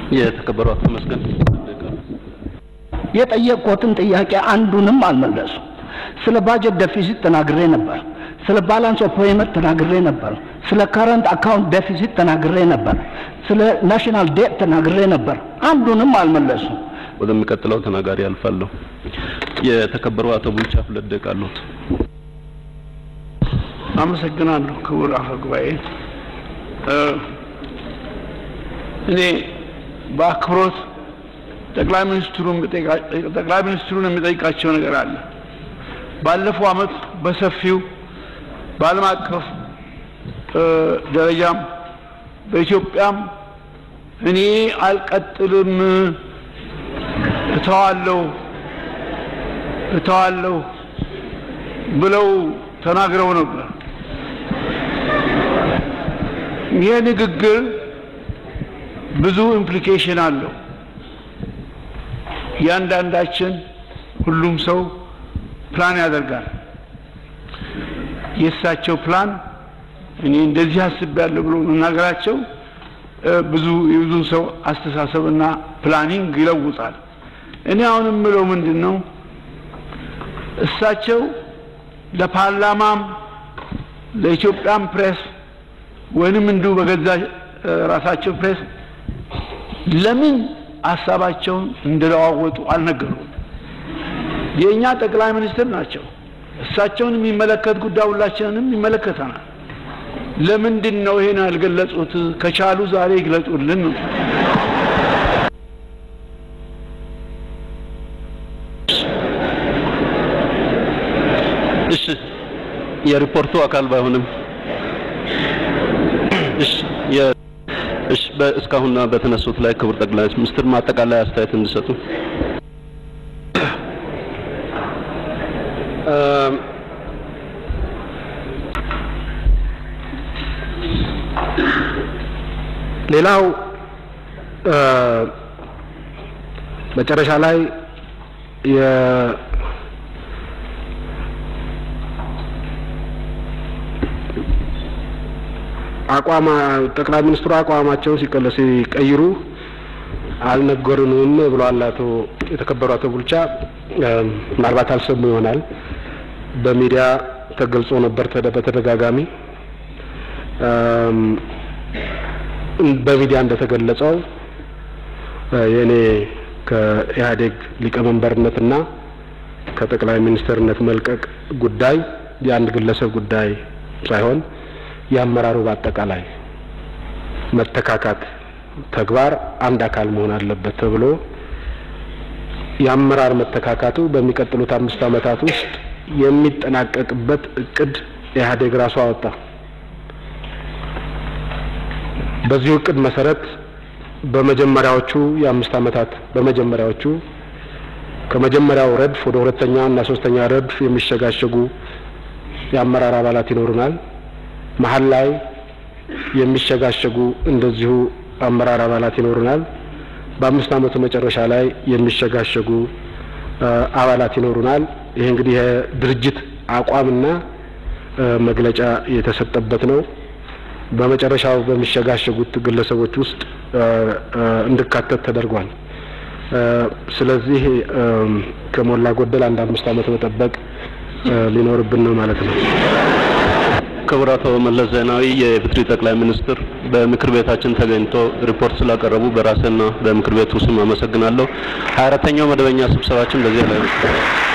የተከበሩ አቶ ተመስገን የጠየቅኩትን ጥያቄ አንዱንም አልመለሱ። ስለ ባጀት ደፊሲት ተናግሬ ነበር። ስለ ባላንስ ኦፍ ፔመንት ተናግሬ ነበር። ስለ ከረንት አካውንት ደፊሲት ተናግሬ ነበር። ስለ ናሽናል ዴት ተናግሬ ነበር። አንዱንም አልመለሱ። ወደሚቀጥለው ተናጋሪ አልፋለሁ። የተከበሩ አቶ ቡልቻ ሁለት ደቂቃ አሉት። አመሰግናለሁ ክቡር አፈ ጉባኤ። እኔ በአክብሮት ጠቅላይ ሚኒስትሩን ጠቅላይ ሚኒስትሩን የሚጠይቃቸው ነገር አለ። ባለፈው ዓመት በሰፊው በዓለም አቀፍ ደረጃም በኢትዮጵያም እኔ አልቀጥልም እተዋለሁ እተዋለሁ ብለው ተናግረው ነበር። ይህ ንግግር ብዙ ኢምፕሊኬሽን አለው። እያንዳንዳችን ሁሉም ሰው ፕላን ያደርጋል። የእሳቸው ፕላን እኔ እንደዚህ አስቤያለሁ ብሎ መናገራቸው ብዙ የብዙ ሰው አስተሳሰብና ፕላኒንግ ይለውጣል። እኔ አሁን የምለው ምንድን ነው እሳቸው ለፓርላማም ለኢትዮጵያም ፕሬስ ወይንም እንዲሁ በገዛ ራሳቸው ፕሬስ ለምን ሀሳባቸውን እንደለዋወጡ አልነገሩም። የእኛ ጠቅላይ ሚኒስትር ናቸው። እሳቸውን የሚመለከት ጉዳይ ሁላችንንም ይመለከተናል። ለምንድን ነው ይሄን ያልገለጹት? ከቻሉ ዛሬ ይግለጹልን ነው። እሺ፣ የሪፖርቱ አካል ባይሆንም እሺ፣ የ እሺ፣ እስካሁን በተነሱት ላይ ክቡር ጠቅላይ ሚኒስትር ማጠቃላይ አስተያየት እንዲሰጡ ሌላው መጨረሻ ላይ የ አቋማ ጠቅላይ ሚኒስትሩ አቋማቸውን ሲቀለ ሲቀይሩ አልነገሩንም ብለዋል አቶ የተከበሩ አቶ ቡልቻ። ምናልባት አልሰሙ ይሆናል። በሚዲያ ተገልጾ ነበር በተደጋጋሚ በሚዲያ እንደተገለጸው የእኔ ከኢህአዴግ ሊቀመንበርነትና ከጠቅላይ ሚኒስትርነት መልቀቅ ጉዳይ የአንድ ግለሰብ ጉዳይ ሳይሆን የአመራሩ በአጠቃላይ መተካካት ተግባር አንድ አካል መሆን አለበት ተብሎ የአመራር መተካካቱ በሚቀጥሉት አምስት ዓመታት ውስጥ የሚጠናቀቅበት እቅድ ኢህአዴግ ራሱ አወጣ። በዚሁ እቅድ መሰረት በመጀመሪያዎቹ የአምስት ዓመታት በመጀመሪያዎቹ ከመጀመሪያው ረድፍ ወደ ሁለተኛ እና ሶስተኛ ረድፍ የሚሸጋሸጉ የአመራር አባላት ይኖሩናል። መሀል ላይ የሚሸጋሸጉ እንደዚሁ አመራር አባላት ይኖሩናል። በአምስት ዓመቱ መጨረሻ ላይ የሚሸጋሸጉ አባላት ይኖሩናል። ይሄ እንግዲህ የድርጅት አቋምና መግለጫ የተሰጠበት ነው። በመጨረሻው በሚሸጋሸጉት ግለሰቦች ውስጥ እንድካተት ተደርጓል። ስለዚህ ከሞላ ጎደል አንድ አምስት ዓመት መጠበቅ ሊኖርብን ነው ማለት ነው። ክቡር አቶ መለስ ዜናዊ የኢፌዴሪ ጠቅላይ ሚኒስትር በምክር ቤታችን ተገኝቶ ሪፖርት ስላቀረቡ በራሴና በምክር ቤቱ ስም አመሰግናለሁ። ሀያ አራተኛው መደበኛ ስብሰባችን በዚህ ላይ ነው።